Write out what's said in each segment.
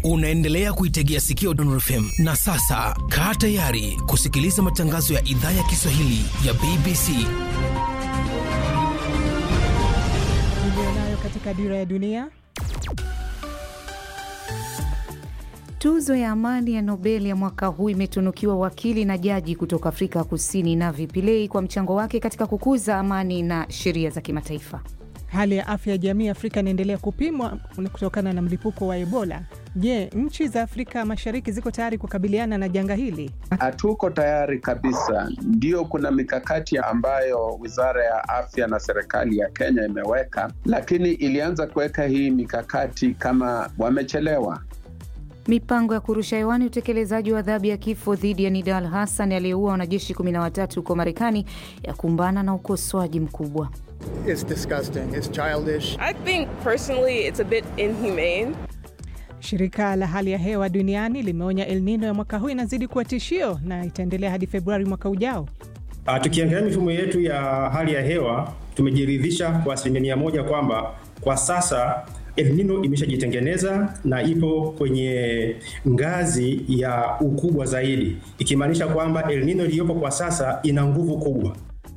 Unaendelea kuitegea sikio Dondor FM na sasa kaa tayari kusikiliza matangazo ya idhaa ya Kiswahili ya BBC. Nayo katika dira ya dunia Tuzo ya amani ya Nobel ya mwaka huu imetunukiwa wakili na jaji kutoka Afrika Kusini Navi Pillay kwa mchango wake katika kukuza amani na sheria za kimataifa. Hali ya afya ya jamii Afrika inaendelea kupimwa kutokana na mlipuko wa Ebola. Je, nchi za Afrika Mashariki ziko tayari kukabiliana na janga hili? Hatuko tayari kabisa. Ndio, kuna mikakati ambayo wizara ya afya na serikali ya Kenya imeweka, lakini ilianza kuweka hii mikakati kama wamechelewa. Mipango ya kurusha hewani utekelezaji wa adhabu ya kifo dhidi ya Nidal Hassan aliyeua wanajeshi 13 huko Marekani ya kumbana na ukosoaji mkubwa. It's disgusting. It's childish. I think personally it's a bit inhumane. Shirika la hali ya hewa duniani limeonya El Nino ya mwaka huu inazidi kuwa tishio na itaendelea hadi Februari mwaka ujao. Uh, tukiangalia mifumo yetu ya hali ya hewa tumejiridhisha kwa asilimia mia moja kwamba kwa sasa El Nino imeshajitengeneza na ipo kwenye ngazi ya ukubwa zaidi, ikimaanisha kwamba El Nino iliyopo kwa sasa ina nguvu kubwa.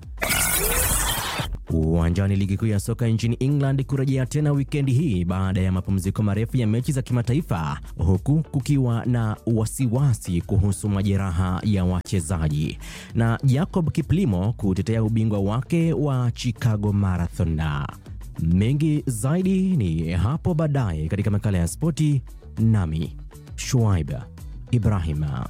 Uwanjani, ligi kuu ya soka nchini England kurejea tena wikendi hii baada ya mapumziko marefu ya mechi za kimataifa, huku kukiwa na wasiwasi kuhusu majeraha ya wachezaji na Jacob Kiplimo kutetea ubingwa wake wa Chicago Marathon. Mengi zaidi ni hapo baadaye katika makala ya spoti, nami Shuaib Ibrahima.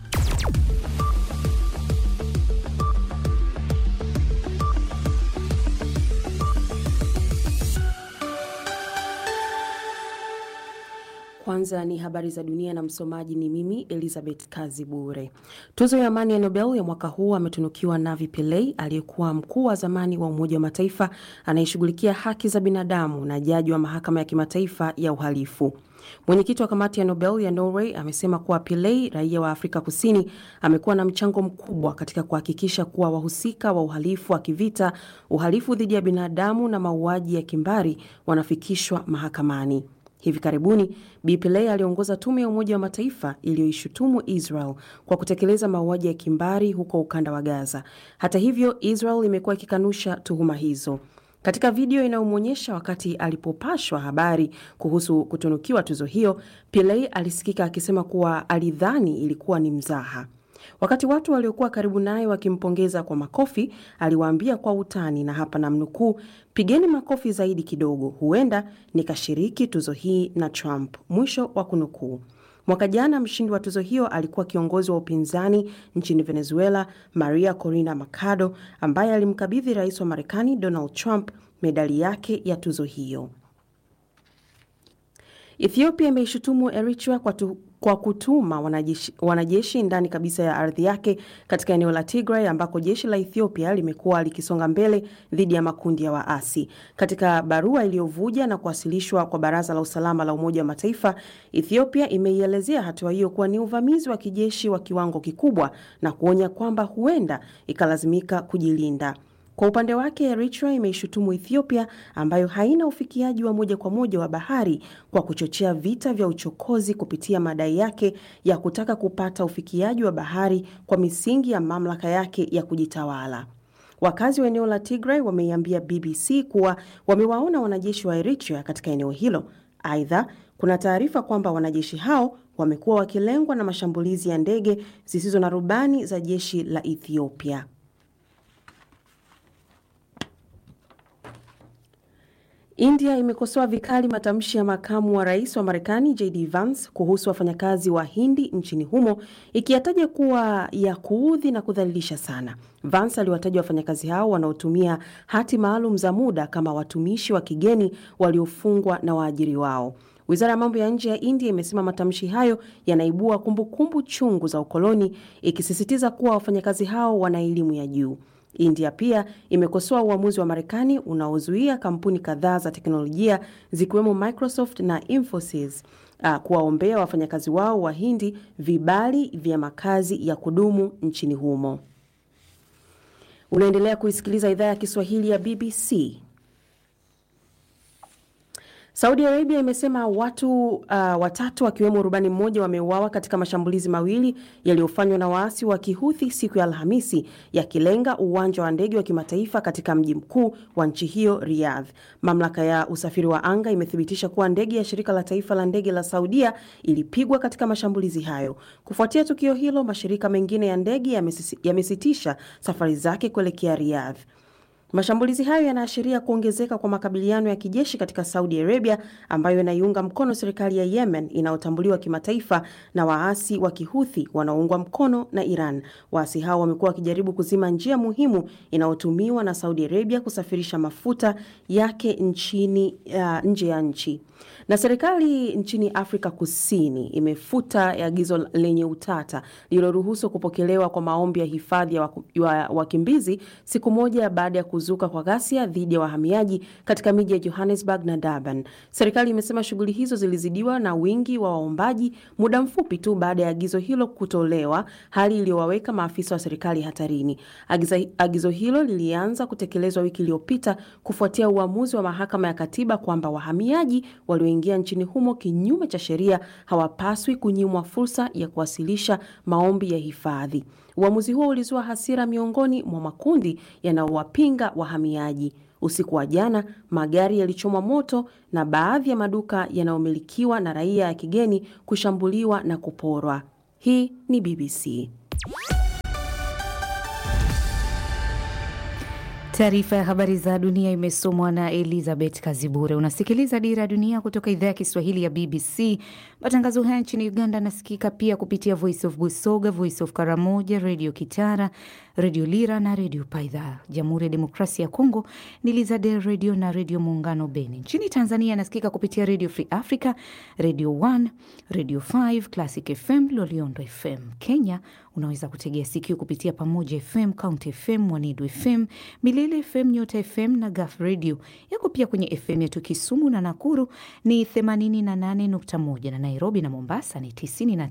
Kwanza ni habari za dunia na msomaji ni mimi Elizabeth Kazi Bure. Tuzo ya amani ya Nobel ya mwaka huu ametunukiwa Navi Pillay aliyekuwa mkuu wa zamani wa Umoja wa Mataifa anayeshughulikia haki za binadamu na jaji wa mahakama ya kimataifa ya uhalifu. Mwenyekiti wa kamati ya Nobel ya Norway amesema kuwa Pillay, raia wa Afrika Kusini, amekuwa na mchango mkubwa katika kuhakikisha kuwa wahusika wa uhalifu wa kivita, uhalifu dhidi ya binadamu na mauaji ya kimbari wanafikishwa mahakamani. Hivi karibuni Bi Pillay aliongoza tume ya Umoja wa Mataifa iliyoishutumu Israel kwa kutekeleza mauaji ya kimbari huko ukanda wa Gaza. Hata hivyo, Israel imekuwa ikikanusha tuhuma hizo. Katika video inayomwonyesha wakati alipopashwa habari kuhusu kutunukiwa tuzo hiyo, Pillay alisikika akisema kuwa alidhani ilikuwa ni mzaha. Wakati watu waliokuwa karibu naye wakimpongeza kwa makofi, aliwaambia kwa utani, na hapa namnukuu, pigeni makofi zaidi kidogo, huenda nikashiriki tuzo hii na Trump, mwisho wa kunukuu. Mwaka jana mshindi wa tuzo hiyo alikuwa kiongozi wa upinzani nchini Venezuela, Maria Corina Machado, ambaye alimkabidhi rais wa Marekani Donald Trump medali yake ya tuzo hiyo. Ethiopia imeishutumu Eritrea kwa, tu, kwa kutuma wanajeshi, wanajeshi ndani kabisa ya ardhi yake katika eneo la Tigray ambako jeshi la Ethiopia limekuwa likisonga mbele dhidi ya makundi ya waasi. Katika barua iliyovuja na kuwasilishwa kwa Baraza la Usalama la Umoja wa Mataifa, Ethiopia imeielezea hatua hiyo kuwa ni uvamizi wa kijeshi wa kiwango kikubwa na kuonya kwamba huenda ikalazimika kujilinda. Kwa upande wake Eritrea imeishutumu Ethiopia ambayo haina ufikiaji wa moja kwa moja wa bahari kwa kuchochea vita vya uchokozi kupitia madai yake ya kutaka kupata ufikiaji wa bahari kwa misingi ya mamlaka yake ya kujitawala. Wakazi wa eneo la Tigray wameiambia BBC kuwa wamewaona wanajeshi wa Eritrea katika eneo hilo. Aidha, kuna taarifa kwamba wanajeshi hao wamekuwa wakilengwa na mashambulizi ya ndege zisizo na rubani za jeshi la Ethiopia. India imekosoa vikali matamshi ya makamu wa rais wa Marekani JD Vance kuhusu wafanyakazi wa Hindi nchini humo ikiyataja kuwa ya kuudhi na kudhalilisha sana. Vance aliwataja wafanyakazi hao wanaotumia hati maalum za muda kama watumishi wa kigeni waliofungwa na waajiri wao. Wizara ya mambo ya nje ya India imesema matamshi hayo yanaibua kumbukumbu chungu za ukoloni, ikisisitiza kuwa wafanyakazi hao wana elimu ya juu. India pia imekosoa uamuzi wa Marekani unaozuia kampuni kadhaa za teknolojia zikiwemo Microsoft na Infosys uh, kuwaombea wafanyakazi wao wa Hindi vibali vya makazi ya kudumu nchini humo. Unaendelea kuisikiliza idhaa ya Kiswahili ya BBC. Saudi Arabia imesema watu uh, watatu wakiwemo rubani mmoja wameuawa katika mashambulizi mawili yaliyofanywa na waasi wa Kihuthi siku ya Alhamisi yakilenga uwanja wa ndege wa kimataifa katika mji mkuu wa nchi hiyo Riyadh. Mamlaka ya usafiri wa anga imethibitisha kuwa ndege ya shirika la taifa la ndege la Saudia ilipigwa katika mashambulizi hayo. Kufuatia tukio hilo, mashirika mengine ya ndege yamesitisha safari zake kuelekea Riyadh. Mashambulizi hayo yanaashiria kuongezeka kwa makabiliano ya kijeshi katika Saudi Arabia ambayo inaiunga mkono serikali ya Yemen inayotambuliwa kimataifa na waasi wa Kihuthi wanaoungwa mkono na Iran. Waasi hao wamekuwa wakijaribu kuzima njia muhimu inayotumiwa na Saudi Arabia kusafirisha mafuta yake nchini uh, nje ya nchi. Na serikali nchini Afrika Kusini imefuta agizo lenye utata lililoruhusu kupokelewa kwa maombi ya hifadhi ya wakimbizi siku moja baada ya kuzuka kwa ghasia dhidi ya wahamiaji katika miji ya Johannesburg na Durban. Serikali imesema shughuli hizo zilizidiwa na wingi wa waombaji muda mfupi tu baada ya agizo hilo kutolewa, hali iliyowaweka maafisa wa serikali hatarini. Agiza, agizo hilo lilianza kutekelezwa wiki iliyopita kufuatia uamuzi wa mahakama ya katiba kwamba wahamiaji walioingia nchini humo kinyume cha sheria hawapaswi kunyimwa fursa ya kuwasilisha maombi ya hifadhi. Uamuzi huo ulizua hasira miongoni mwa makundi yanayowapinga wahamiaji. Usiku wa jana, magari yalichomwa moto na baadhi ya maduka yanayomilikiwa na raia ya kigeni kushambuliwa na kuporwa. Hii ni BBC. Taarifa ya habari za dunia imesomwa na Elizabeth Kazibure. Unasikiliza Dira ya Dunia kutoka idhaa ya Kiswahili ya BBC. Matangazo haya nchini Uganda nasikika pia kupitia Voice of Busoga, Voice of Karamoja, Redio Kitara, Redio Lira na Redio Paidha. Jamhuri ya Demokrasia ya Kongo ni Lizade Redio na Redio Muungano Beni. Nchini Tanzania nasikika kupitia Redio Free Africa, Redio 1, Redio 5, Classic FM, Loliondo FM. Kenya unaweza kutegea sikio kupitia Pamoja FM, County FM, Mwanidu FM, Milele FM, Nyota FM na Gaf Radio. Yako pia kwenye FM yetu Kisumu na Nakuru ni 88.1 na Nairobi na Mombasa ni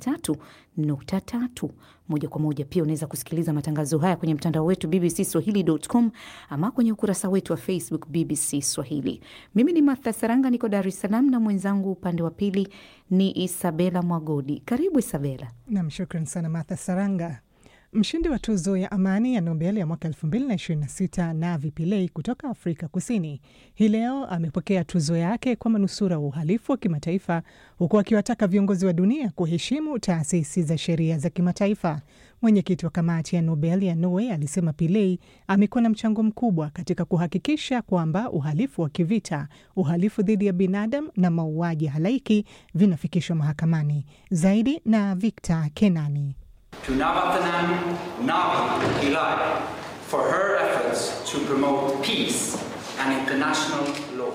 93.3. Moja kwa moja pia unaweza kusikiliza matangazo haya kwenye mtandao wetu bbcswahili.com ama kwenye ukurasa wetu wa Facebook BBC Swahili. Mimi ni Martha Saranga, niko Dar es Salaam na mwenzangu upande wa pili ni Isabela Mwagodi. Karibu Isabela. Nam, shukran sana Martha Saranga. Mshindi wa tuzo ya amani ya Nobel ya mwaka 2026 Navi Pillay kutoka Afrika Kusini hii leo amepokea tuzo yake kwa manusura wa uhalifu wa kimataifa huku akiwataka viongozi wa dunia kuheshimu taasisi za sheria za kimataifa. Mwenyekiti wa kamati ya Nobel ya Norway alisema Pillay amekuwa na mchango mkubwa katika kuhakikisha kwamba uhalifu wa kivita, uhalifu dhidi ya binadamu na mauaji halaiki vinafikishwa mahakamani. Zaidi na Victor Kenani. To Navathanan Navi Pillay for her efforts to promote peace and international law.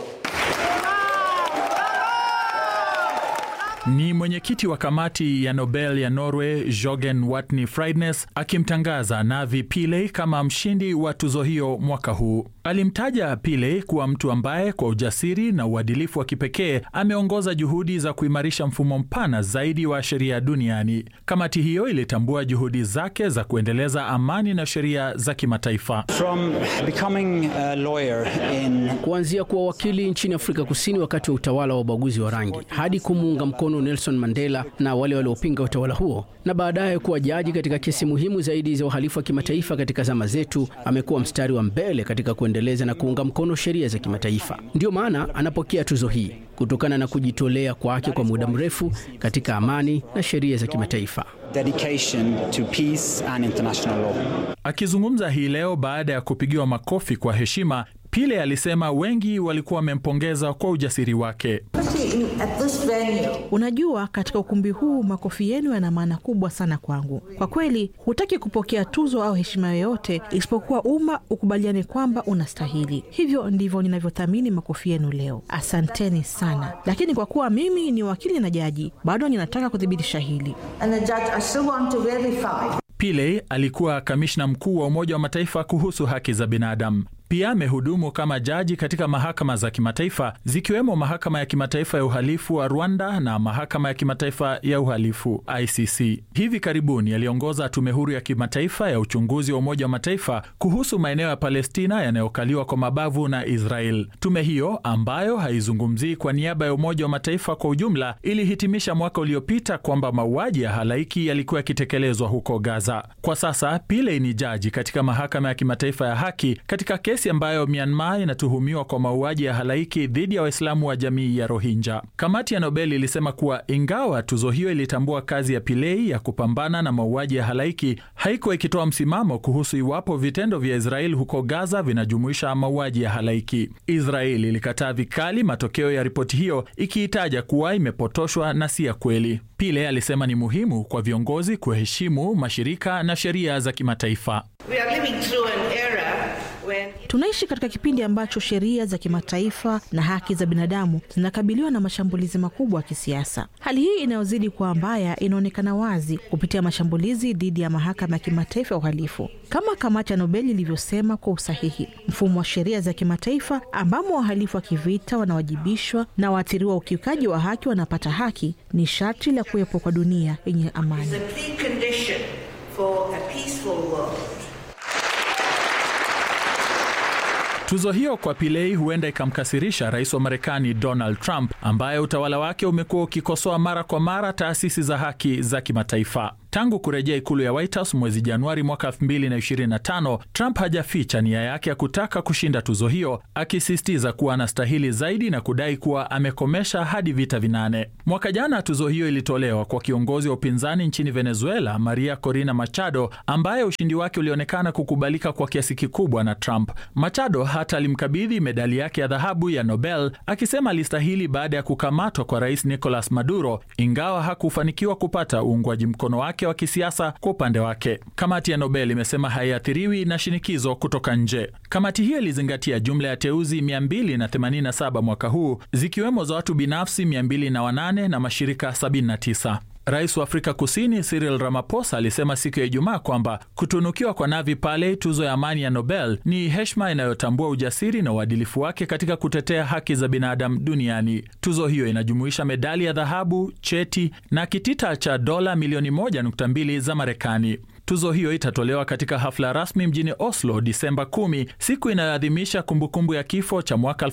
Ni mwenyekiti wa kamati ya Nobel ya Norway Jorgen Watne Friednes akimtangaza Navi Pillay kama mshindi wa tuzo hiyo mwaka huu. Alimtaja Pillay kuwa mtu ambaye kwa ujasiri na uadilifu wa kipekee ameongoza juhudi za kuimarisha mfumo mpana zaidi wa sheria duniani. Kamati hiyo ilitambua juhudi zake za kuendeleza amani na sheria za kimataifa. From becoming a lawyer in... kuanzia kuwa wakili nchini Afrika Kusini wakati wa utawala wa ubaguzi wa rangi hadi kumuunga mkono Nelson Mandela na wale waliopinga utawala huo na baadaye kuwa jaji katika kesi muhimu zaidi za uhalifu wa kimataifa katika zama zetu, amekuwa mstari wa mbele katika kuendeleza na kuunga mkono sheria za kimataifa. Ndiyo maana anapokea tuzo hii kutokana na kujitolea kwake kwa muda mrefu katika amani na sheria za kimataifa. Dedication to peace and international law. Akizungumza hii leo baada ya kupigiwa makofi kwa heshima, Pillay alisema wengi walikuwa wamempongeza kwa ujasiri wake. Unajua, katika ukumbi huu makofi yenu yana maana kubwa sana kwangu. Kwa kweli, hutaki kupokea tuzo au heshima yoyote isipokuwa umma ukubaliane kwamba unastahili. Hivyo ndivyo ninavyothamini makofi yenu leo. Asanteni sana. Lakini kwa kuwa mimi ni wakili na jaji, bado ninataka kuthibitisha hili. Pillay alikuwa kamishna mkuu wa Umoja wa Mataifa kuhusu haki za binadamu. Pia amehudumu kama jaji katika mahakama za kimataifa zikiwemo mahakama ya kimataifa ya uhalifu wa Rwanda na mahakama ya kimataifa ya uhalifu ICC. Hivi karibuni aliongoza tume huru ya kimataifa ya uchunguzi wa Umoja wa Mataifa kuhusu maeneo ya Palestina yanayokaliwa kwa mabavu na Israel. Tume hiyo ambayo haizungumzii kwa niaba ya Umoja wa Mataifa kwa ujumla ilihitimisha mwaka uliopita kwamba mauaji ya halaiki yalikuwa yakitekelezwa huko Gaza. Kwa sasa Pillay ni jaji katika mahakama ya kimataifa ya haki katika kesi ambayo Myanmar inatuhumiwa kwa mauaji ya halaiki dhidi ya Waislamu wa jamii ya Rohingya. Kamati ya Nobel ilisema kuwa ingawa tuzo hiyo ilitambua kazi ya Pillay ya kupambana na mauaji ya halaiki, haikuwa ikitoa msimamo kuhusu iwapo vitendo vya Israeli huko Gaza vinajumuisha mauaji ya halaiki. Israeli ilikataa vikali matokeo ya ripoti hiyo ikiitaja kuwa imepotoshwa na si ya kweli. Pillay alisema ni muhimu kwa viongozi kuheshimu mashirika na sheria za kimataifa. Tunaishi katika kipindi ambacho sheria za kimataifa na haki za binadamu zinakabiliwa na mashambulizi makubwa ya kisiasa. Hali hii inayozidi kuwa mbaya inaonekana wazi kupitia mashambulizi dhidi ya mahakama ya kimataifa ya uhalifu. Kama kamati ya Nobel ilivyosema kwa usahihi, mfumo wa sheria za kimataifa ambamo wahalifu wa kivita wanawajibishwa na waathiriwa ukiukaji wa haki wanapata haki ni sharti la kuwepo kwa dunia yenye amani. Tuzo hiyo kwa Pillay huenda ikamkasirisha rais wa Marekani Donald Trump ambaye utawala wake umekuwa ukikosoa mara kwa mara taasisi za haki za kimataifa. Tangu kurejea ikulu ya White House mwezi Januari mwaka 2025, Trump hajaficha nia yake ya kutaka kushinda tuzo hiyo, akisisitiza kuwa anastahili zaidi na kudai kuwa amekomesha hadi vita vinane. Mwaka jana tuzo hiyo ilitolewa kwa kiongozi wa upinzani nchini Venezuela, Maria Corina Machado, ambaye ushindi wake ulionekana kukubalika kwa kiasi kikubwa na Trump. Machado hata alimkabidhi medali yake ya dhahabu ya Nobel akisema alistahili baada ya kukamatwa kwa rais Nicolas Maduro, ingawa hakufanikiwa kupata uungwaji mkono wake wa kisiasa kwa upande wake. Kamati ya Nobel imesema haiathiriwi na shinikizo kutoka nje. Kamati hiyo ilizingatia jumla ya teuzi 287 mwaka huu zikiwemo za watu binafsi 208 na mashirika 79. Rais wa Afrika Kusini Cyril Ramaphosa alisema siku ya Ijumaa kwamba kutunukiwa kwa Navi Pillay tuzo ya amani ya Nobel ni heshima inayotambua ujasiri na uadilifu wake katika kutetea haki za binadamu duniani. Tuzo hiyo inajumuisha medali ya dhahabu, cheti na kitita cha dola milioni 1.2 za Marekani. Tuzo hiyo itatolewa katika hafla rasmi mjini Oslo Disemba 10, siku inayoadhimisha kumbukumbu ya kifo cha mwaka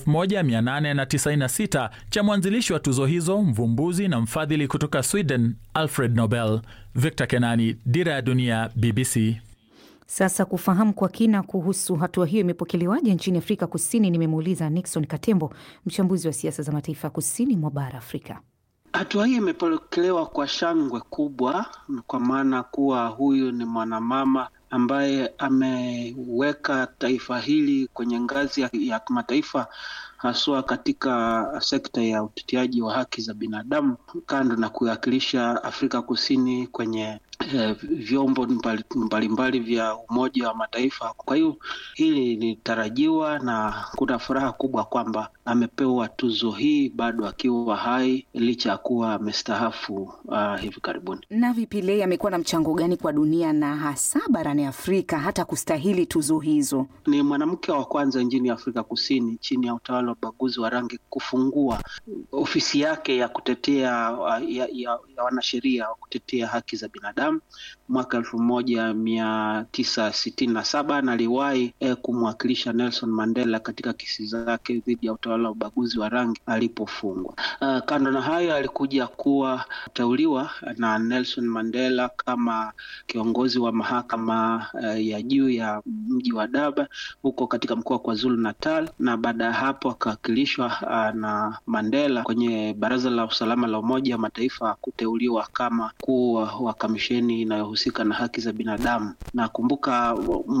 1896 cha mwanzilishi wa tuzo hizo, mvumbuzi na mfadhili kutoka Sweden, Alfred Nobel. Victor Kenani, Dira ya Dunia, BBC. Sasa kufahamu kwa kina kuhusu hatua hiyo imepokelewaje nchini Afrika Kusini, nimemuuliza Nixon Katembo, mchambuzi wa siasa za mataifa ya kusini mwa bara Afrika. Hatua hii imepokelewa kwa shangwe kubwa, kwa maana kuwa huyu ni mwanamama ambaye ameweka taifa hili kwenye ngazi ya, ya kimataifa haswa katika sekta ya uteteaji wa haki za binadamu, kando na kuwakilisha Afrika Kusini kwenye eh, vyombo mbalimbali mbali vya Umoja wa Mataifa. Kwa hiyo hili lilitarajiwa na kuna furaha kubwa kwamba amepewa tuzo hii bado akiwa hai licha ya kuwa amestahafu uh, hivi karibuni. Navi Pillay amekuwa na mchango gani kwa dunia na hasa barani Afrika hata kustahili tuzo hizo? Ni mwanamke wa kwanza nchini Afrika Kusini chini ya utawala wa ubaguzi wa rangi kufungua ofisi yake ya kutetea ya, ya, ya wanasheria wa kutetea haki za binadamu mwaka elfu moja mia tisa sitini na saba na aliwahi eh, kumwakilisha Nelson Mandela katika kesi zake dhidi ya utawala wa ubaguzi wa rangi alipofungwa. Uh, kando na hayo alikuja kuwa teuliwa na Nelson Mandela kama kiongozi wa mahakama uh, ya juu ya mji wa Durban huko katika mkoa wa KwaZulu Natal, na baada ya hapo akawakilishwa uh, na Mandela kwenye Baraza la Usalama la Umoja wa Mataifa kuteuliwa kama mkuu wa kamisheni inayohusika na haki za binadamu. Nakumbuka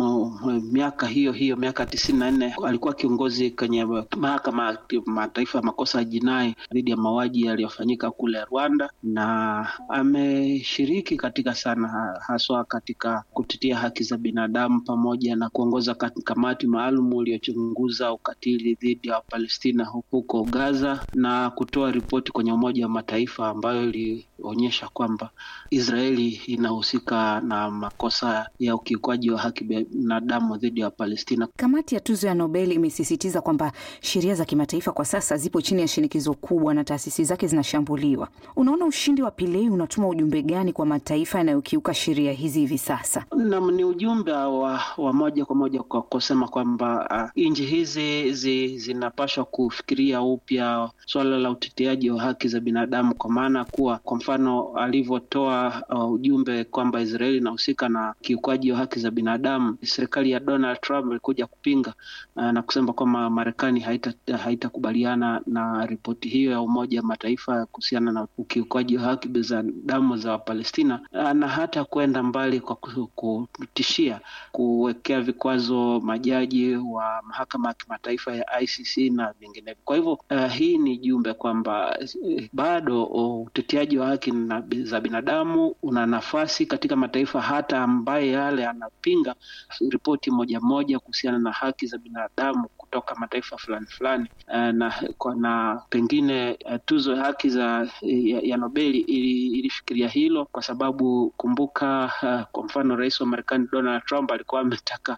miaka hiyo hiyo miaka tisini na nne alikuwa kiongozi kwenye mahakama ya mataifa ya makosa ya jinai dhidi ya mauaji yaliyofanyika kule Rwanda, na ameshiriki katika sana haswa katika kutetea haki za binadamu pamoja na kuongoza kamati maalum iliyochunguza ukatili dhidi ya Palestina huko Gaza na kutoa ripoti kwenye Umoja wa Mataifa ambayo kuonyesha kwamba Israeli inahusika na makosa ya ukiukwaji wa haki binadamu dhidi ya Palestina. Kamati ya tuzo ya Nobel imesisitiza kwamba sheria za kimataifa kwa sasa zipo chini ya shinikizo kubwa na taasisi zake zinashambuliwa. Unaona, ushindi wa Pillay unatuma ujumbe gani kwa mataifa yanayokiuka sheria hizi hivi sasa? Nam, ni ujumbe wa, wa moja kwa moja kwa kusema kwamba uh, nchi hizi zi, zinapaswa kufikiria upya suala la uteteaji wa haki za binadamu, kwa maana kuwa kwa mfano alivyotoa uh, ujumbe kwamba Israeli inahusika na kiukwaji wa haki za binadamu, serikali ya Donald Trump ilikuja kupinga uh, na kusema kwamba Marekani haitakubaliana haita na ripoti hiyo ya Umoja wa Mataifa kuhusiana na ukiukwaji wa haki za damu za Wapalestina uh, na hata kwenda mbali kwa kutishia kuwekea vikwazo majaji wa mahakama ya kimataifa ya ICC na vinginevyo. Kwa hivyo uh, hii ni jumbe kwamba uh, bado uteteaji wa haki na za binadamu una nafasi katika mataifa hata ambaye yale yanapinga ripoti moja moja kuhusiana na haki za binadamu kutoka mataifa fulani fulani uh, na, na pengine uh, tuzo ya haki za ya, ya Nobeli ili, ilifikiria hilo kwa sababu kumbuka, uh, kwa mfano rais wa Marekani Donald Trump alikuwa ametaka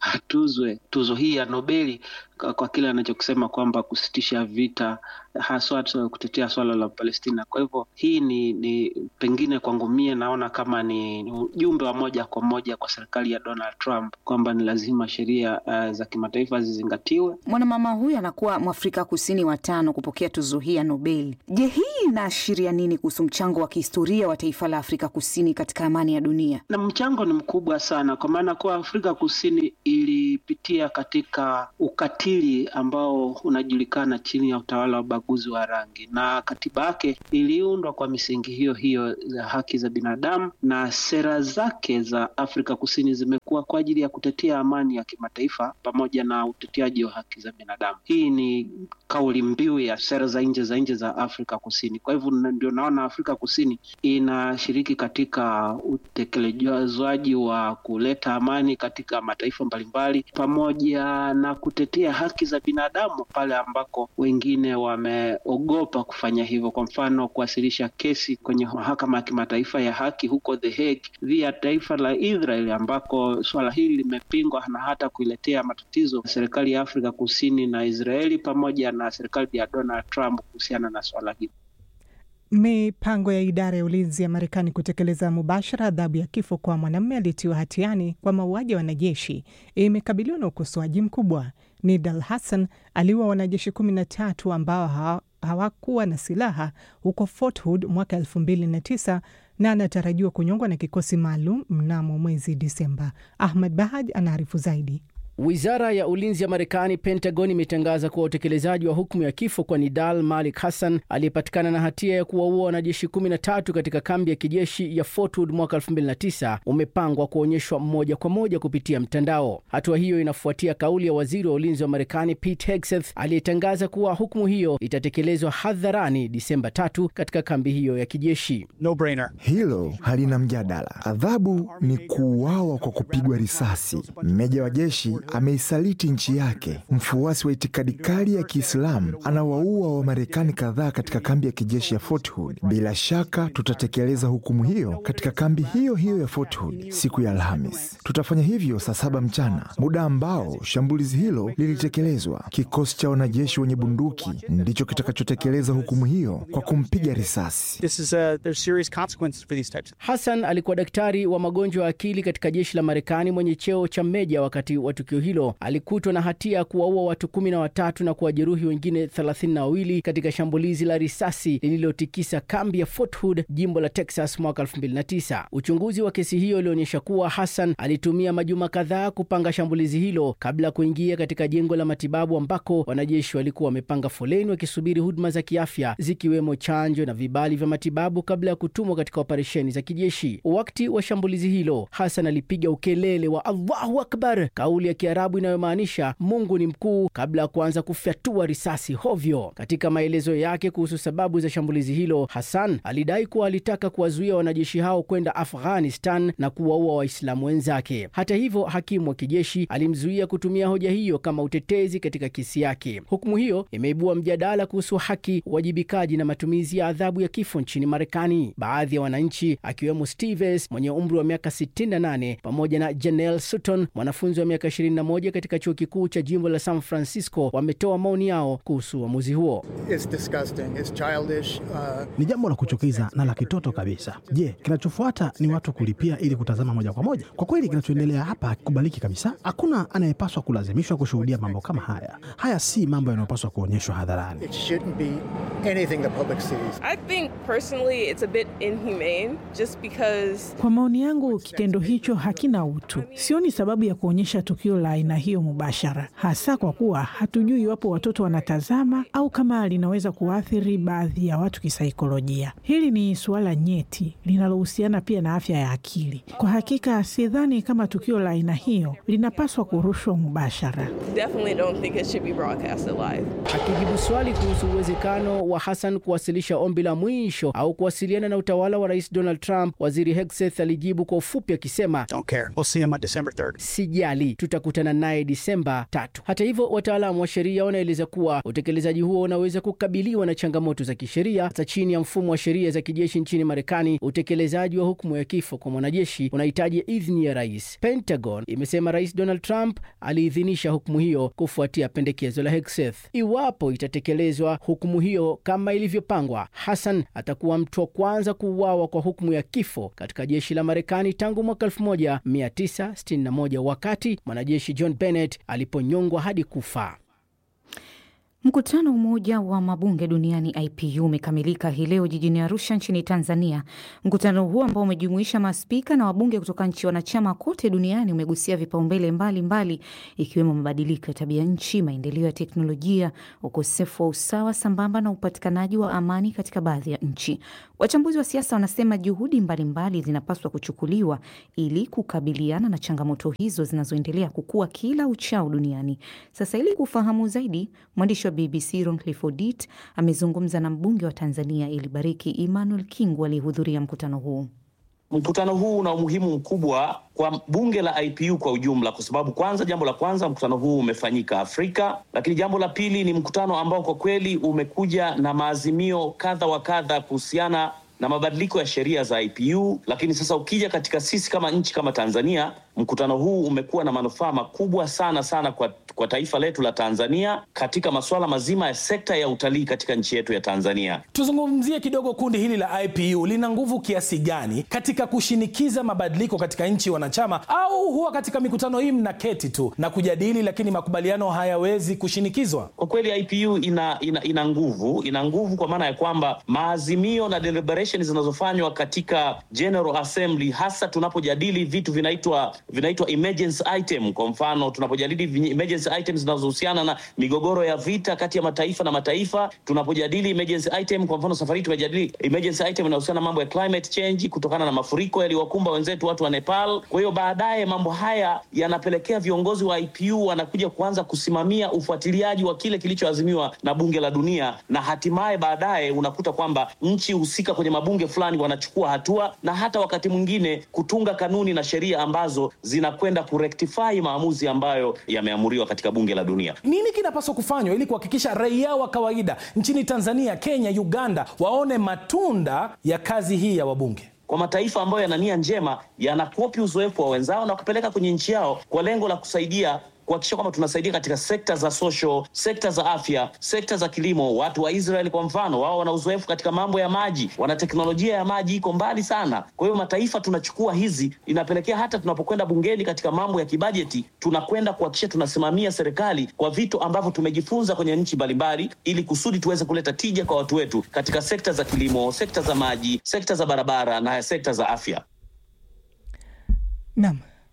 atuzwe tuzo hii ya Nobeli kwa, kwa kile anachokisema kwamba kusitisha vita haswa kutetea swala la Palestina. Kwa hivyo hii ni, ni pengine kwangu mie naona kama ni, ni ujumbe wa moja kwa moja kwa serikali ya Donald Trump kwamba ni lazima sheria uh, za kimataifa zizingatiwe. Mwanamama huyu anakuwa Mwafrika Kusini wa tano kupokea tuzo hii ya Nobel. Je, hii inaashiria nini kuhusu mchango wa kihistoria wa taifa la Afrika Kusini katika amani ya dunia? Na mchango ni mkubwa sana, kwa maana kuwa Afrika Kusini ilipitia katika ukatili ambao unajulikana chini ya utawala wa ubaguzi wa rangi, na katiba yake iliundwa kwa misingi hiyo hiyo za haki za binadamu, na sera zake za Afrika Kusini zimekuwa kwa ajili ya kutetea amani ya kimataifa pamoja na uteteaji wa haki za binadamu. Hii ni kauli mbiu ya sera za nje za nje za Afrika Kusini. Kwa hivyo ndio naona Afrika Kusini inashiriki katika utekelezwaji wa kuleta amani katika mataifa mbalimbali pamoja na kutetea haki za binadamu pale ambako wengine wameogopa kufanya hivyo. Kwa mfano, kuwasilisha kesi kwenye mahakama ya kimataifa ya haki huko The Hague dhidi ya taifa la Israel ambako suala hili limepingwa na hata kuiletea matatizo serikali ya Afrika Kusini na Israeli pamoja na serikali ya Donald Trump kuhusiana na swala hili. Mipango ya idara ya ulinzi ya Marekani kutekeleza mubashara adhabu ya kifo kwa mwanamume aliyetiwa hatiani kwa mauaji ya wanajeshi imekabiliwa na ukosoaji mkubwa. Nidal Hassan aliua wanajeshi kumi na tatu ambao hawakuwa na silaha huko Fort Hood mwaka elfu mbili na tisa na anatarajiwa kunyongwa na kikosi maalum mnamo mwezi Disemba. Ahmad Bahaj anaarifu zaidi. Wizara ya ulinzi ya Marekani, Pentagon, imetangaza kuwa utekelezaji wa hukumu ya kifo kwa Nidal Malik Hassan aliyepatikana na hatia ya kuwaua wanajeshi 13 katika kambi ya kijeshi ya Fort Hood mwaka 2009 umepangwa kuonyeshwa moja kwa moja kupitia mtandao. Hatua hiyo inafuatia kauli ya waziri wa ulinzi wa Marekani Pete Hegseth aliyetangaza kuwa hukumu hiyo itatekelezwa hadharani Disemba tatu katika kambi hiyo ya kijeshi. No brainer. Hilo halina mjadala. Adhabu ni kuuawa kwa kupigwa risasi. Meja wa jeshi ameisaliti nchi yake. Mfuasi wa itikadi kali ya Kiislamu anawaua Wamarekani kadhaa katika kambi ya kijeshi ya Fort Hood. Bila shaka tutatekeleza hukumu hiyo katika kambi hiyo hiyo ya Fort Hood siku ya Alhamis. Tutafanya hivyo saa saba mchana, muda ambao shambulizi hilo lilitekelezwa. Kikosi cha wanajeshi wenye bunduki ndicho kitakachotekeleza hukumu hiyo kwa kumpiga risasi. Hassan alikuwa daktari wa magonjwa ya akili katika jeshi la Marekani mwenye cheo cha meja. Wakati wa tukio hilo alikutwa na hatia ya kuwaua watu kumi na watatu na kuwajeruhi wengine thelathini na wawili katika shambulizi la risasi lililotikisa kambi ya Fort Hood, jimbo la Texas mwaka 2009. Uchunguzi wa kesi hiyo ulionyesha kuwa Hassan alitumia majuma kadhaa kupanga shambulizi hilo kabla ya kuingia katika jengo la matibabu ambako wanajeshi walikuwa wamepanga foleni wakisubiri huduma za kiafya zikiwemo chanjo na vibali vya matibabu kabla ya kutumwa katika operesheni za kijeshi. Wakati wa shambulizi hilo, Hassan alipiga ukelele wa Allahu Akbar, kauli ya Kiarabu inayomaanisha Mungu ni mkuu, kabla ya kuanza kufyatua risasi hovyo. Katika maelezo yake kuhusu sababu za shambulizi hilo, Hassan alidai kuwa alitaka kuwazuia wanajeshi hao kwenda Afghanistan na kuwaua Waislamu wenzake. Hata hivyo, hakimu wa kijeshi alimzuia kutumia hoja hiyo kama utetezi katika kesi yake. Hukumu hiyo imeibua mjadala kuhusu haki, uwajibikaji na matumizi ya adhabu ya kifo nchini Marekani. Baadhi ya wananchi akiwemo Stevens mwenye umri wa miaka 68 pamoja na Janelle Sutton mwanafunzi wa miaka 21 katika chuo kikuu cha jimbo la San Francisco wametoa maoni yao kuhusu uamuzi huo. It's disgusting. It's childish. Uh, Ni jambo la kuchukiza na la kitoto kabisa. Je, kinachofuata ni watu kulipia ili kutazama moja kwa moja? Kwa kweli, kinachoendelea hapa hakikubaliki kabisa. Hakuna anayepaswa kulazimishwa kushuhudia mambo kama haya. Haya si mambo yanayopaswa kuonyeshwa hadharani. it shouldn't be anything the public sees. I think personally it's a bit inhumane just because Kwa maoni yangu, kitendo hicho hakina utu. Sioni sababu ya kuonyesha tukio la aina hiyo mubashara, hasa kwa kuwa hatujui iwapo watoto wanatazama au kama linaweza kuathiri baadhi ya watu kisaikolojia. Hili ni suala nyeti linalohusiana pia na afya ya akili. Kwa hakika, sidhani kama tukio la aina hiyo linapaswa kurushwa mubashara. definitely don't think it should be broadcasted live. Akijibu swali kuhusu uwezekano wa Hassan kuwasilisha ombi la mwisho au kuwasiliana na utawala wa Rais Donald Trump, waziri Hegseth alijibu kwa ufupi akisema, Don't care. We'll see him on December 3rd. sijali, tutakutana naye Disemba tatu. Hata hivyo, wataalamu wa sheria wanaeleza kuwa utekelezaji huo unaweza kukabiliwa na changamoto za kisheria. Hata chini ya mfumo wa sheria za kijeshi nchini Marekani, utekelezaji wa hukumu ya kifo kwa mwanajeshi unahitaji idhini ya rais. Pentagon imesema Rais Donald Trump aliidhinisha hukumu hiyo kufuatia pendekezo la Hegseth. Iwapo itatekelezwa hukumu hiyo kama ilivyopangwa, Hassan atakuwa mtu wa kwanza kuuawa kwa hukumu ya kifo katika jeshi la Marekani tangu mwaka 1961 wakati mwanajeshi John Bennett aliponyongwa hadi kufa. Mkutano wa Umoja wa Mabunge Duniani IPU umekamilika hii leo jijini Arusha nchini Tanzania. Mkutano huo ambao umejumuisha maspika na wabunge kutoka nchi wanachama kote duniani umegusia vipaumbele mbalimbali ikiwemo mabadiliko ya tabia nchi, maendeleo ya teknolojia, ukosefu wa usawa sambamba na upatikanaji wa amani katika baadhi ya nchi. Wachambuzi wa siasa wanasema juhudi mbalimbali zinapaswa kuchukuliwa ili kukabiliana na changamoto hizo zinazoendelea kukua kila uchao duniani. Sasa ili kufahamu zaidi, mwandishi wa BBC Roncliffe Odit amezungumza na mbunge wa Tanzania Elibariki Emmanuel Kingu aliyehudhuria mkutano huu. Mkutano huu una umuhimu mkubwa kwa bunge la IPU kwa ujumla, kwa sababu kwanza, jambo la kwanza, mkutano huu umefanyika Afrika, lakini jambo la pili ni mkutano ambao kwa kweli umekuja na maazimio kadha wa kadha kuhusiana na mabadiliko ya sheria za IPU. Lakini sasa ukija katika sisi kama nchi kama Tanzania, mkutano huu umekuwa na manufaa makubwa sana sana kwa, kwa taifa letu la Tanzania katika masuala mazima ya sekta ya utalii katika nchi yetu ya Tanzania. Tuzungumzie kidogo kundi hili la IPU lina nguvu kiasi gani katika kushinikiza mabadiliko katika nchi wanachama, au huwa katika mikutano hii mnaketi tu na kujadili, lakini makubaliano hayawezi kushinikizwa? Kwa kweli IPU ina, ina, ina nguvu ina nguvu kwa maana ya kwamba maazimio na deliberation zinazofanywa katika General Assembly, hasa tunapojadili vitu vinaitwa vinaitwa emergency item. Kwa mfano tunapojadili vi- emergency items zinazohusiana na migogoro ya vita kati ya mataifa na mataifa, tunapojadili emergency item, kwa mfano safari hii tumejadili emergency item inahusiana na mambo ya climate change kutokana na mafuriko yaliyowakumba wenzetu watu wa Nepal. Kwa hiyo baadaye mambo haya yanapelekea viongozi wa IPU wanakuja kuanza kusimamia ufuatiliaji wa kile kilichoazimiwa na bunge la dunia, na hatimaye baadaye unakuta kwamba nchi husika kwenye mabunge fulani wanachukua hatua na hata wakati mwingine kutunga kanuni na sheria ambazo zinakwenda kurektify maamuzi ambayo yameamuriwa katika bunge la dunia. Nini kinapaswa kufanywa ili kuhakikisha raia wa kawaida nchini Tanzania, Kenya, Uganda waone matunda ya kazi hii ya wabunge? kwa mataifa ambayo yana nia njema yanakopi uzoefu wa wenzao na kupeleka kwenye nchi yao kwa lengo la kusaidia kuhakikisha kwamba tunasaidia katika sekta za social, sekta za afya, sekta za kilimo. Watu wa Israeli kwa mfano, wao wana uzoefu katika mambo ya maji, wana teknolojia ya maji iko mbali sana. Kwa hiyo mataifa tunachukua hizi, inapelekea hata tunapokwenda bungeni katika mambo ya kibajeti, tunakwenda kuhakikisha tunasimamia serikali kwa vitu ambavyo tumejifunza kwenye nchi mbalimbali, ili kusudi tuweze kuleta tija kwa watu wetu katika sekta za kilimo, sekta za maji, sekta za barabara na sekta za afya. Naam.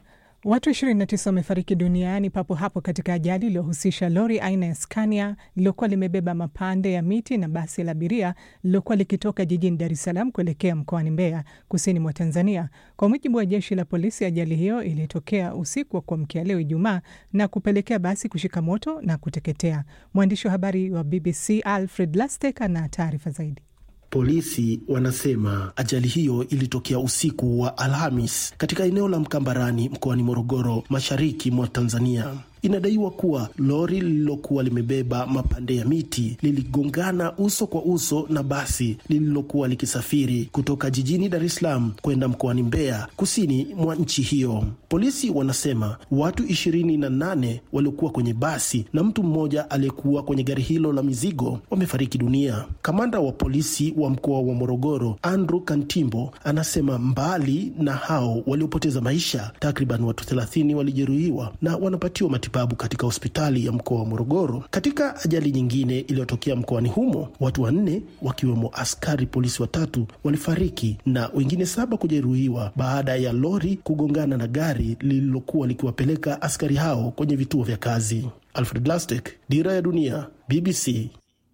Watu 29 wamefariki duniani papo hapo katika ajali iliyohusisha lori aina ya Scania lililokuwa limebeba mapande ya miti na basi la abiria lililokuwa likitoka jijini Dar es Salaam kuelekea mkoani Mbeya, kusini mwa Tanzania. Kwa mujibu wa jeshi la polisi, ajali hiyo ilitokea usiku wa kuamkia leo Ijumaa na kupelekea basi kushika moto na kuteketea. Mwandishi wa habari wa BBC Alfred Lastek ana taarifa zaidi. Polisi wanasema ajali hiyo ilitokea usiku wa Alhamis katika eneo la Mkambarani mkoani Morogoro, mashariki mwa Tanzania. Inadaiwa kuwa lori lililokuwa limebeba mapande ya miti liligongana uso kwa uso na basi lililokuwa likisafiri kutoka jijini Dar es Salaam kwenda mkoani Mbeya, kusini mwa nchi hiyo. Polisi wanasema watu ishirini na nane waliokuwa kwenye basi na mtu mmoja aliyekuwa kwenye gari hilo la mizigo wamefariki dunia. Kamanda wa polisi wa mkoa wa Morogoro, Andrew Kantimbo, anasema mbali na hao waliopoteza maisha, takriban watu thelathini walijeruhiwa na wanapatiwa matibabu katika hospitali ya mkoa wa Morogoro. Katika ajali nyingine iliyotokea mkoani humo, watu wanne wakiwemo askari polisi watatu walifariki na wengine saba kujeruhiwa baada ya lori kugongana na gari lililokuwa likiwapeleka askari hao kwenye vituo vya kazi. Alfred Lastek, Dira ya Dunia, BBC.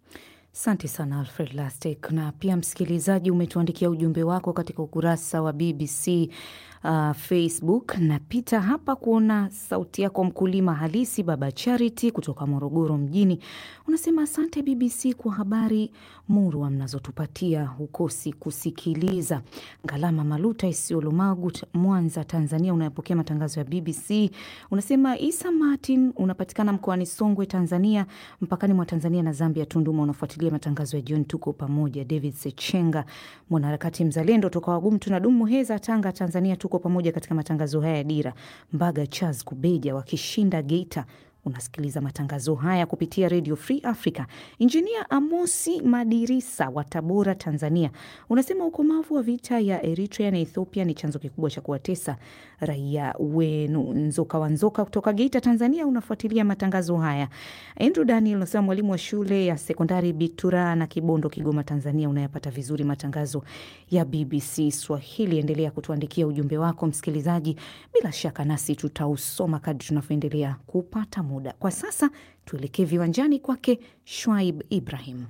Asante sana Alfred Lastek. Na pia msikilizaji, umetuandikia ujumbe wako katika ukurasa wa BBC uh, Facebook. Napita hapa kuona sauti yako, mkulima halisi, Baba Charity kutoka Morogoro mjini. Unasema asante BBC kwa habari murwa mnazotupatia, hukosi kusikiliza. Ngalama Maluta Isiolumagu, Mwanza, Tanzania, unayopokea matangazo ya BBC. Unasema Isa Martin unapatikana mkoani Songwe, Tanzania, mpakani mwa Tanzania na Zambia, Tunduma, unafuatilia matangazo ya jioni. Tuko pamoja. David Sechenga, mwanaharakati mzalendo toka Wagumu tunadumu, Muheza, Tanga, Tanzania, tuko pamoja katika matangazo haya ya Dira. Mbaga Charles Kubeja wakishinda Geita unasikiliza matangazo haya kupitia Radio Free Africa. Injinia Amosi Madirisa wa Tabora, Tanzania, unasema ukomavu wa vita ya Eritrea na Ethiopia ni chanzo kikubwa cha kuwatesa raia wenu. Nzoka wa Nzoka kutoka Geita, Tanzania, unafuatilia matangazo haya. Andrew Daniel unasema mwalimu wa shule ya sekondari Bitura na Kibondo, Kigoma, Tanzania, unayapata vizuri matangazo ya BBC Swahili. Endelea kutuandikia ujumbe wako msikilizaji, bila shaka nasi tutausoma kadri tunavyoendelea kupata muda. Kwa sasa tuelekee viwanjani kwake Shwaib Ibrahim.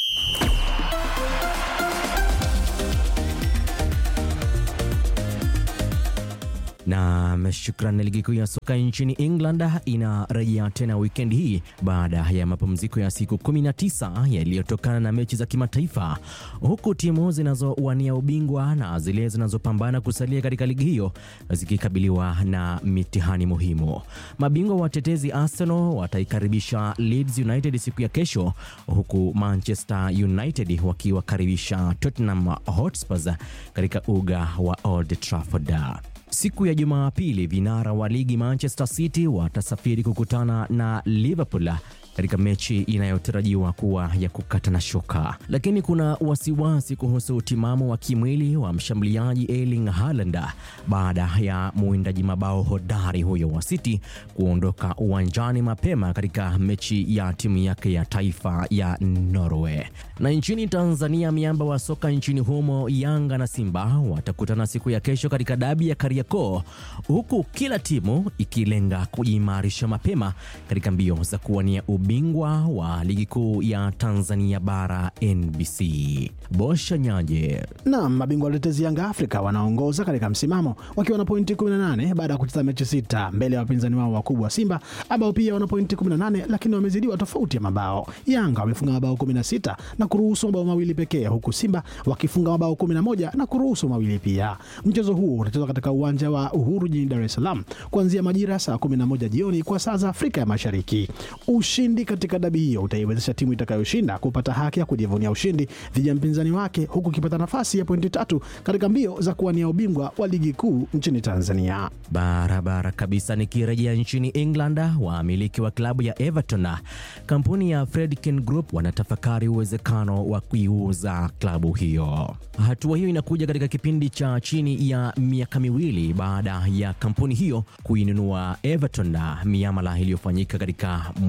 Na shukran. Ligi kuu ya soka nchini England inarejea tena wikendi hii baada ya mapumziko ya siku 19 yaliyotokana na mechi za kimataifa, huku timu zinazowania ubingwa na zile zinazopambana kusalia katika ligi hiyo zikikabiliwa na mitihani muhimu. Mabingwa watetezi Arsenal wataikaribisha Leeds United siku ya kesho, huku Manchester United wakiwakaribisha Tottenham Hotspur katika uga wa Old Trafford. Siku ya Jumapili vinara wa ligi Manchester City watasafiri kukutana na Liverpool katika mechi inayotarajiwa kuwa ya kukata na shoka, lakini kuna wasiwasi kuhusu utimamu wa kimwili wa mshambuliaji Erling Haaland baada ya mwindaji mabao hodari huyo wa City kuondoka uwanjani mapema katika mechi ya timu yake ya taifa ya Norway. Na nchini Tanzania, miamba wa soka nchini humo Yanga na Simba watakutana siku ya kesho katika dabi ya Kariakoo, huku kila timu ikilenga kujiimarisha mapema katika mbio za kuwania ubingwa wa ligi kuu ya Tanzania bara NBC. Bosha Nyaje. Naam, mabingwa watetezi Yanga Afrika wanaongoza katika msimamo wakiwa na pointi 18 baada ya kucheza mechi sita mbele ya wapinzani wao wakubwa Simba ambao pia wana pointi 18 lakini wamezidiwa tofauti ya mabao. Yanga wamefunga mabao 16 na kuruhusu mabao mawili pekee huku Simba wakifunga mabao 11 na kuruhusu mawili pia. Mchezo huo utachezwa katika uwanja wa Uhuru jijini Dar es Salaam kuanzia majira saa 11 jioni kwa saa za Afrika ya Mashariki. Ushindi katika dabi hiyo utaiwezesha timu itakayoshinda kupata haki ya kujivunia ushindi dhidi ya mpinzani wake huku ikipata nafasi ya pointi tatu katika mbio za kuwania ubingwa wa ligi kuu nchini Tanzania. Barabara kabisa. Nikirejea nchini England, wamiliki wa klabu ya Everton, kampuni ya Fredkin Group wanatafakari uwezekano wa kuiuza klabu hiyo. Hatua hiyo inakuja katika kipindi cha chini ya miaka miwili baada ya kampuni hiyo kuinunua Everton, miamala iliyofanyika katika mwezi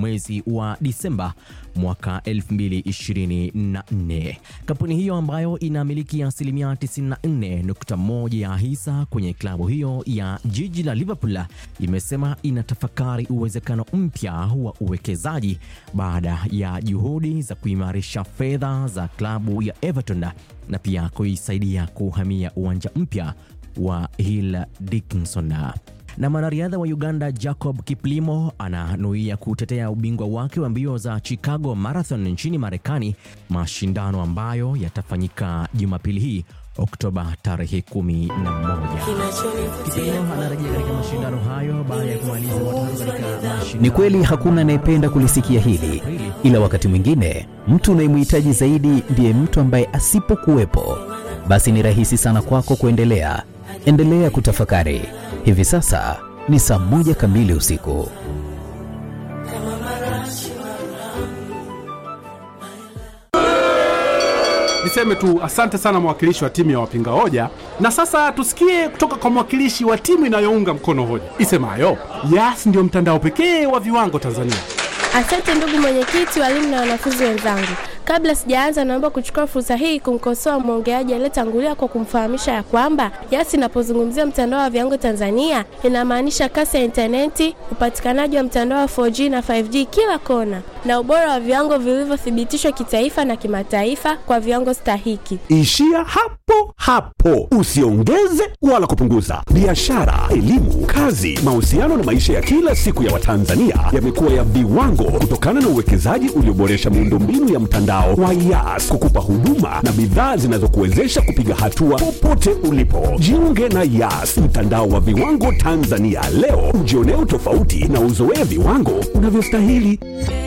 wa Disemba mwaka 2024. Kampuni hiyo ambayo inamiliki asilimia 94.1 ya hisa kwenye klabu hiyo ya jiji la Liverpool imesema inatafakari uwezekano mpya wa uwekezaji baada ya juhudi za kuimarisha fedha za klabu ya Everton na pia kuisaidia kuhamia uwanja mpya wa Hill Dickinson. Na mwanariadha wa Uganda Jacob Kiplimo ananuia kutetea ubingwa wake wa mbio za Chicago Marathon nchini Marekani, mashindano ambayo yatafanyika Jumapili hii Oktoba tarehe 11. Kiplimo anarejea katika mashindano hayo baada ya kumaliza watano katika mashindano. Ni kweli hakuna anayependa kulisikia hili, ila wakati mwingine mtu unayemhitaji zaidi ndiye mtu ambaye asipokuwepo, basi ni rahisi sana kwako kuendelea. Endelea kutafakari. Hivi sasa ni saa moja kamili usiku. Niseme tu asante sana mwakilishi wa timu ya wapinga hoja, na sasa tusikie kutoka kwa mwakilishi wa timu inayounga mkono hoja isemayo Yas ndio mtandao pekee wa viwango Tanzania. Asante ndugu mwenyekiti, walimu na wanafunzi wenzangu. Kabla sijaanza, naomba kuchukua fursa hii kumkosoa mwongeaji aliyetangulia kwa kumfahamisha ya kwamba Yas inapozungumzia mtandao wa viwango Tanzania inamaanisha kasi ya intaneti, upatikanaji wa mtandao wa 4G na 5G kila kona, na ubora wa viwango vilivyothibitishwa kitaifa na kimataifa kwa viwango stahiki. Ishia hapo hapo, usiongeze wala kupunguza. Biashara, elimu, kazi, mahusiano na maisha ya kila siku ya Watanzania yamekuwa ya viwango kutokana na uwekezaji ulioboresha miundombinu ya mtandao wa Yas kukupa huduma na bidhaa zinazokuwezesha kupiga hatua popote ulipo. Jiunge na Yas, mtandao wa viwango Tanzania leo, ujionee utofauti na uzoee viwango unavyostahili.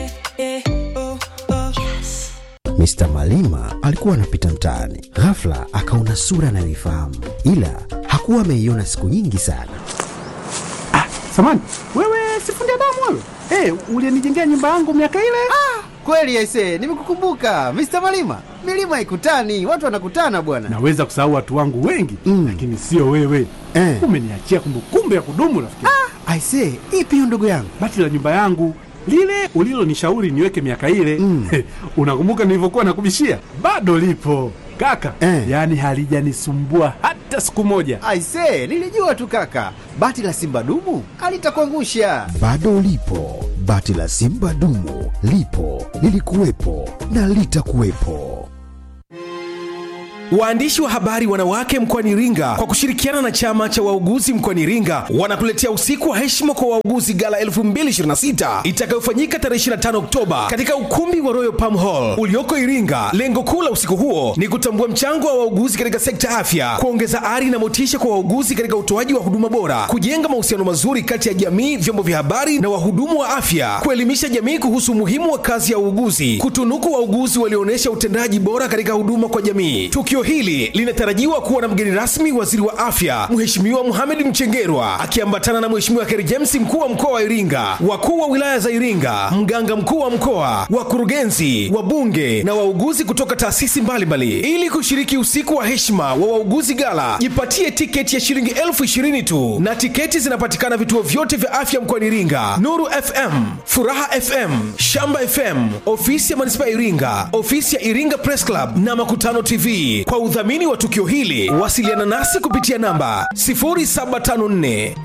Mr. Malima alikuwa anapita mtaani, ghafla akaona sura anayoifahamu, ila hakuwa ameiona siku nyingi sana. Samani wewe, sifundi damu wewe, hey, ulienijengea nyumba yangu miaka ile. Kweli aise, nimekukumbuka Mr. Malima. Milima ikutani, watu wanakutana bwana. Naweza kusahau watu wangu wengi mm, lakini sio wewe eh. Umeniachia kumbukumbu ya kudumu rafiki. Ah, aise, ipi hiyo ndugu yangu? Bati la nyumba yangu lile ulilonishauri niweke miaka ile mm. Unakumbuka nilivyokuwa nakubishia? Bado lipo kaka eh. Yaani halijanisumbua hata siku moja. Aise, nilijua tu kaka, bati la simba dumu alitakuangusha. Bado lipo bati la simba dumu, lipo lilikuwepo na litakuwepo. Waandishi wa habari wanawake mkoani Iringa kwa kushirikiana na chama cha wauguzi mkoani Iringa wanakuletea usiku wa heshima kwa wauguzi gala 2026 itakayofanyika tarehe 25 Oktoba katika ukumbi wa Royal Palm Hall ulioko Iringa. Lengo kuu la usiku huo ni kutambua mchango wa wauguzi katika sekta ya afya, kuongeza ari na motisha kwa wauguzi katika utoaji wa huduma bora, kujenga mahusiano mazuri kati ya jamii, vyombo vya habari na wahudumu wa afya, kuelimisha jamii kuhusu umuhimu wa kazi ya uuguzi, kutunuku wauguzi walioonyesha utendaji bora katika huduma kwa jamii. Tukio hili linatarajiwa kuwa na mgeni rasmi waziri wa afya Mheshimiwa Mohamed Mchengerwa akiambatana na Mheshimiwa Kheri James mkuu wa mkoa wa Iringa, wakuu wa wilaya za Iringa, mganga mkuu wa mkoa, wakurugenzi, wabunge na wauguzi kutoka taasisi mbalimbali. Ili kushiriki usiku wa heshima wa wauguzi gala, jipatie tiketi ya shilingi elfu ishirini tu, na tiketi zinapatikana vituo vyote vya afya mkoani Iringa: Nuru FM, Furaha FM, Shamba FM, ofisi ya manispaa ya Iringa, ofisi ya Iringa Press Club na Makutano TV. Kwa udhamini wa tukio hili wasiliana nasi kupitia namba 0754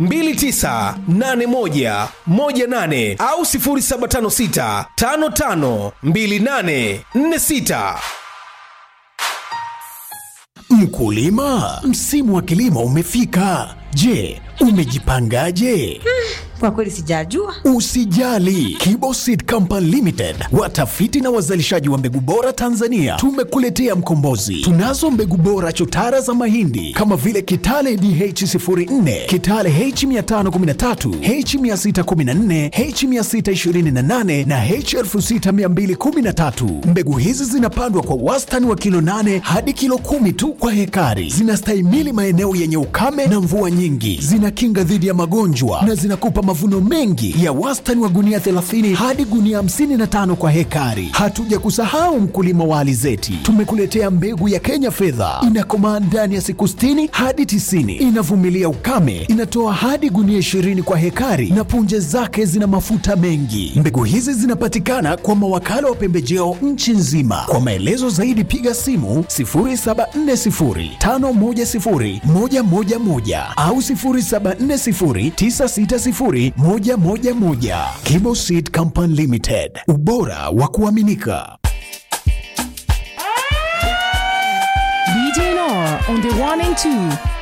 2981 18 au 0756 55 28 46. Mkulima, msimu wa kilimo umefika. Je, umejipangaje? Kwa kweli sijajua. Usijali, Kiboseed Company Limited, watafiti na wazalishaji wa mbegu bora Tanzania, tumekuletea mkombozi. Tunazo mbegu bora chotara za mahindi kama vile Kitale DH04, Kitale H513, H614, H628 na H6213. Mbegu hizi zinapandwa kwa wastani wa kilo 8 hadi kilo kumi tu kwa hekari. Zinastahimili maeneo yenye ukame na mvua nyingi, zinakinga dhidi ya magonjwa na zinakupa mavuno mengi ya wastani wa gunia 30 hadi gunia 55 kwa hekari. Hatuja kusahau mkulima wa alizeti, tumekuletea mbegu ya Kenya fedha, inakomaa ndani ya siku 60 hadi 90, inavumilia ukame, inatoa hadi gunia 20 kwa hekari na punje zake zina mafuta mengi. Mbegu hizi zinapatikana kwa mawakala wa pembejeo nchi nzima. Kwa maelezo zaidi piga simu 0740510111 au 0740960111. Kibo Seed Company Limited, ubora wa kuaminika. DJ Noor on the one and two.